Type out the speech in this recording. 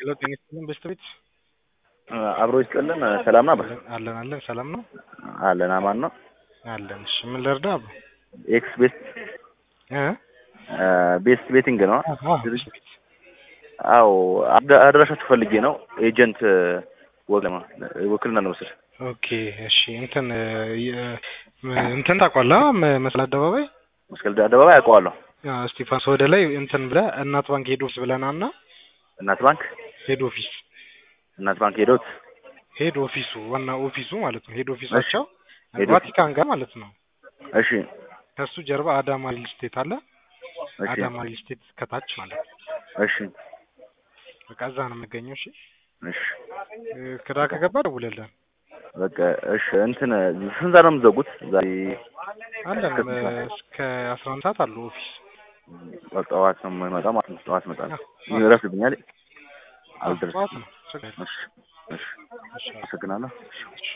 ሄሎ ጤና ይስጥልን በስተ ቤት አብሮ ይስጥልን። ሰላም ነው? አለን አለን ሰላም ነው አለን አማን ነው። አለን። እሺ ምን ልርዳ? አብ ኤክስ ቤስት እ ቤስት ቤቲንግ ነው። አዎ ድርጅት አዎ፣ አድ- አድራሻችሁ ፈልጌ ነው። ኤጀንት ወክለማ ውክልና ለመውሰድ ኦኬ እሺ እንትን የ- እንትን ታውቋለህ? መስቀል አደባባይ መስቀል አደባባይ አውቀዋለሁ። አዎ፣ እስጢፋኖስ ወደ ላይ እንትን ብለህ እናት ባንክ ሄድ ኦፊስ ብለናና እናት ባንክ ሄድ ኦፊስ እናት ባንክ ሄዶት ሄድ ኦፊሱ ዋና ኦፊሱ ማለት ነው። ሄድ ኦፊሳቸው ሄድ ቫቲካን ጋር ማለት ነው። እሺ ከሱ ጀርባ አዳማ ሪል ስቴት አለ። እሺ አዳማ ሪል ስቴት ከታች ማለት ነው። እሺ በቃ እዛ ነው የምገኘው። እሺ እሺ እ፣ ክዳ ከገባ ደውልልን በቃ እሺ። እንትን ስንት ሰዓት ነው የምትዘጉት ዛሬ? አለን እስከ ስንት እ፣ ሰዓት? እስከ አስራ አንድ ሰዓት አሉ ኦፊስ ጠዋት ነው የምመጣው ማለት ነው። ጠዋት እመጣለሁ። አዎ። ይረፍድብኛል። አዎ፣ አልደርስም። ጠዋት ነው ችግር የለም። እሺ እሺ እሺ፣ አመሰግናለሁ። እሺ።